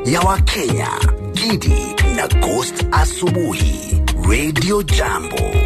ya Wakenya, Gidi na Ghost Asubuhi, Radio Jambo.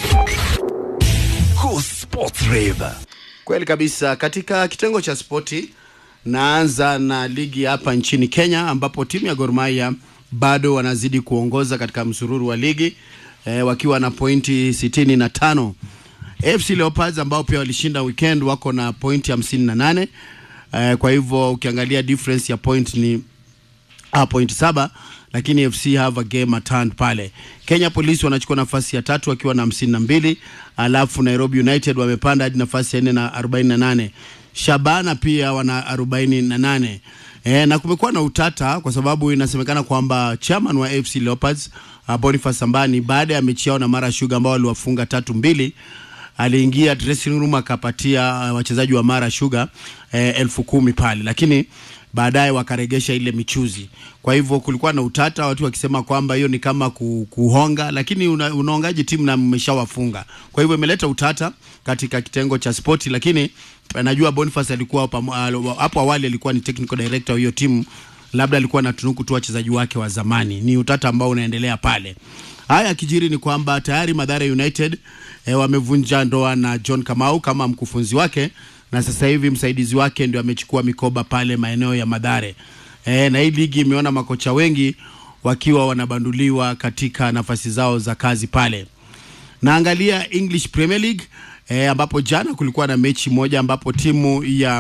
Go Sports Rave. Kweli kabisa. Katika kitengo cha spoti, naanza na ligi hapa nchini Kenya, ambapo timu ya Gor Mahia bado wanazidi kuongoza katika msururu wa ligi e, wakiwa na pointi sitini na tano. AFC Leopards ambao pia walishinda weekend wako na pointi hamsini na nane. E, kwa hivyo ukiangalia difference ya point ni ah, point saba lakini FC have a game at hand pale. Kenya Police wanachukua nafasi ya tatu wakiwa na hamsini na mbili alafu Nairobi United wamepanda hadi nafasi ya nne na arobaini na nane Shabana pia wana arobaini na nane E, na kumekuwa na utata kwa sababu inasemekana kwamba chairman wa AFC Leopards uh, Boniface Sambani baada ya mechi yao na Mara Sugar ambao waliwafunga tatu mbili aliingia dressing room akapatia uh, wachezaji wa Mara Sugar eh, elfu kumi pale, lakini baadaye wakaregesha ile michuzi. Kwa hivyo kulikuwa na utata, watu wakisema kwamba hiyo ni kama ku, kuhonga, lakini una, unaongaji timu na mmeshawafunga. Kwa hivyo imeleta utata katika kitengo cha spoti, lakini eh, najua Boniface alikuwa pamo- alo- hapo awali alikuwa ni technical director wa hiyo timu, labda alikuwa anatunuku tu wachezaji wake wa zamani. Ni utata ambao unaendelea pale. Haya kijiri ni kwamba tayari Mathare United eh, wamevunja ndoa na John Kamau kama mkufunzi wake na sasa hivi msaidizi wake ndio amechukua mikoba pale maeneo ya Madhare. E, na hii ligi imeona makocha wengi wakiwa wanabanduliwa katika nafasi zao za kazi pale. Naangalia English Premier League e, ambapo jana kulikuwa na mechi moja ambapo timu ya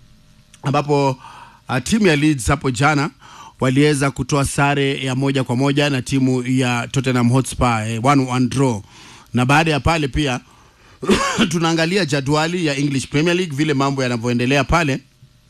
ambapo uh, timu ya Leeds hapo jana waliweza kutoa sare ya moja kwa moja na timu ya Tottenham Hotspur eh, one, one draw na baada ya pale pia tunaangalia jadwali ya English Premier League vile mambo yanavyoendelea pale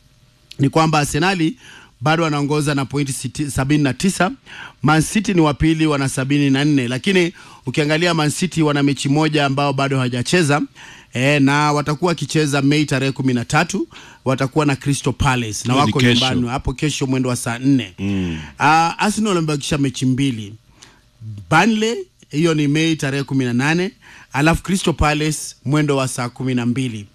ni kwamba Arsenali bado wanaongoza na pointi siti- sabini na tisa. Man City ni wa pili wana sabini na nne, lakini ukiangalia Man City wana mechi moja ambao bado hawajacheza e, na watakuwa wakicheza Mei tarehe kumi na tatu watakuwa na Crystal Palace na Hiyo ni wako kesho. nyumbani hapo kesho mwendo wa saa nne. mm. uh, Arsenal wamebakisha mechi mbili Burnley hiyo ni Mei tarehe kumi na nane alafu Crystal Palace mwendo wa saa kumi na mbili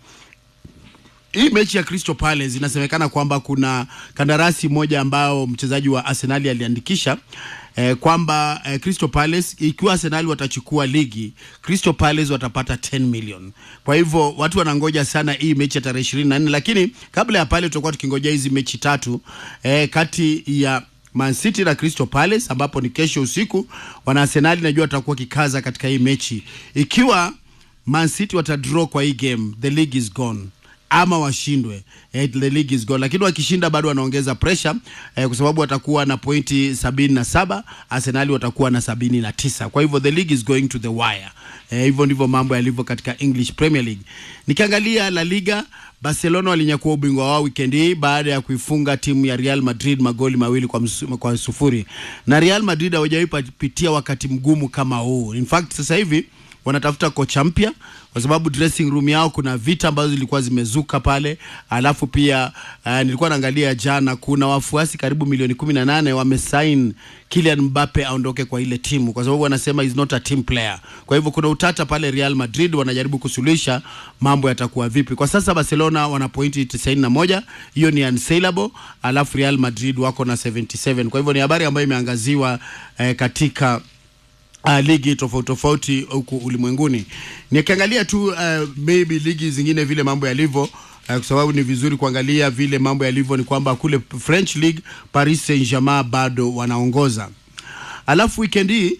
hii mechi ya Crystal Palace inasemekana kwamba kuna kandarasi moja ambao mchezaji wa Arsenali aliandikisha eh, kwamba eh, Crystal Palace ikiwa Arsenali watachukua ligi Crystal Palace watapata 10 million. Kwa hivyo watu wanangoja sana hii mechi ya tarehe 24, lakini kabla ya pale tutakuwa tukingoja hizi mechi tatu eh, kati ya Man City na Crystal Palace ambapo ni kesho usiku. Wana Arsenali najua watakuwa kikaza katika hii mechi. Ikiwa Man City watadraw kwa hii game, the league is gone ama washindwe eh, the league is gone, lakini wakishinda bado wanaongeza pressure eh, kwa sababu watakuwa na pointi sabini na saba Arsenali watakuwa na sabini na tisa kwa hivyo the league is going to the wire. Eh, hivyo ndivyo mambo yalivyo katika English Premier League. Nikiangalia La Liga, Barcelona walinyakua ubingwa wao weekend hii baada ya kuifunga timu ya Real Madrid magoli mawili kwa, msu, kwa sufuri na Real Madrid hawajawahi pitia wakati mgumu kama huu. In fact sasa hivi wanatafuta kocha mpya kwa sababu dressing room yao kuna vita ambazo zilikuwa zimezuka pale. Alafu pia uh, nilikuwa naangalia jana, kuna wafuasi karibu milioni kumi na nane wamesign Kylian Mbappe aondoke kwa ile timu, kwa sababu wanasema is not a team player. Kwa hivyo kuna utata pale Real Madrid, wanajaribu kusuluhisha mambo yatakuwa vipi. Kwa sasa Barcelona wana pointi 91, hiyo ni unsaleable, alafu Real Madrid wako na 77. Kwa hivyo ni habari ambayo imeangaziwa eh, katika uh, ligi tofauti tofauti huku ulimwenguni. Nikiangalia tu uh, maybe ligi zingine vile mambo yalivyo uh, kwa sababu ni vizuri kuangalia vile mambo yalivyo, ni kwamba kule French League Paris Saint-Germain bado wanaongoza. Alafu weekend hii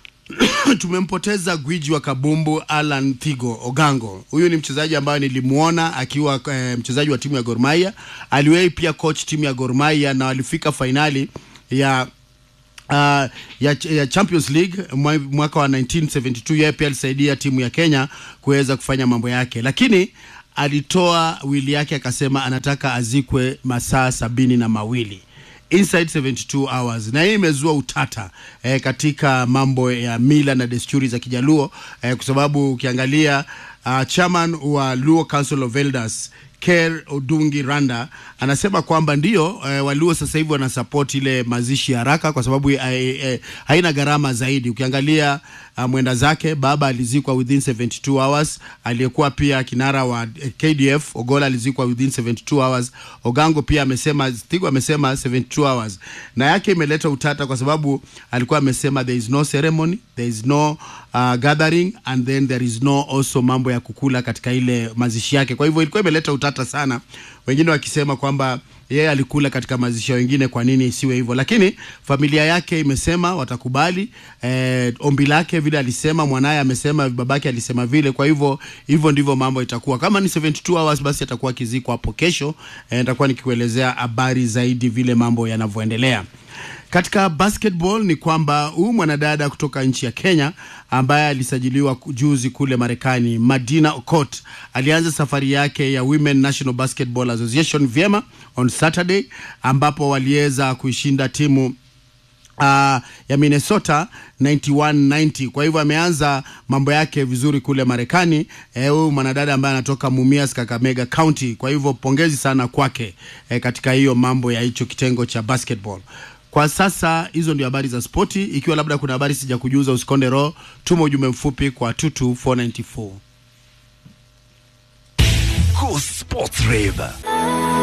tumempoteza gwiji wa kabumbu Alan Thigo Ogango. Huyu ni mchezaji ambaye nilimuona akiwa eh, mchezaji wa timu ya Gor Mahia. Aliwahi pia coach timu ya Gor Mahia na walifika fainali ya uh, ya, ya Champions League mwa- mwaka wa 1972 yeye pia alisaidia timu ya Kenya kuweza kufanya mambo yake, lakini alitoa wili yake akasema anataka azikwe masaa sabini na mawili inside 72 hours na hii imezua utata eh, katika mambo ya mila na desturi za Kijaluo eh, kwa sababu ukiangalia uh, chairman wa Luo Council of Elders Ker Odungi Randa anasema kwamba ndio eh, Waluo sasa hivi wanasupport ile mazishi ya haraka kwa sababu eh, eh, haina gharama zaidi. Ukiangalia uh, mwenda zake baba alizikwa within 72 hours, aliyekuwa pia kinara wa eh, KDF Ogola alizikwa within 72 hours. Ogango pia amesema, Stigo amesema 72 hours, na yake imeleta utata kwa sababu alikuwa amesema there is no ceremony, there is no uh, gathering and then there is no also mambo ya kukula katika ile mazishi yake. Kwa hivyo ilikuwa imeleta utata sana, wengine wakisema kwamba yeye alikula katika mazishi ya wengine, kwa nini isiwe hivyo? Lakini familia yake imesema watakubali eh, ombi lake vile alisema, mwanaye amesema, babake alisema vile. Kwa hivyo hivyo ndivyo mambo itakuwa. Kama ni 72 hours, basi atakuwa kiziko hapo kesho. Eh, nitakuwa nikikuelezea habari zaidi vile mambo yanavyoendelea. Katika basketball ni kwamba huyu mwanadada kutoka nchi ya Kenya ambaye alisajiliwa juzi kule Marekani, Madina Okot alianza safari yake ya Women National Basketball Association vyema on Saturday, ambapo waliweza kuishinda timu uh, ya Minnesota 91-90. Kwa hivyo ameanza mambo yake vizuri kule Marekani. Huyu eh, mwanadada ambaye anatoka Mumias, Kakamega County. Kwa hivyo pongezi sana kwake eh, katika hiyo mambo ya hicho kitengo cha basketball. Kwa sasa hizo ndio habari za spoti. Ikiwa labda kuna habari sija kujuza, usikonde roho, tuma ujumbe mfupi kwa 22494. Go Sports Rave.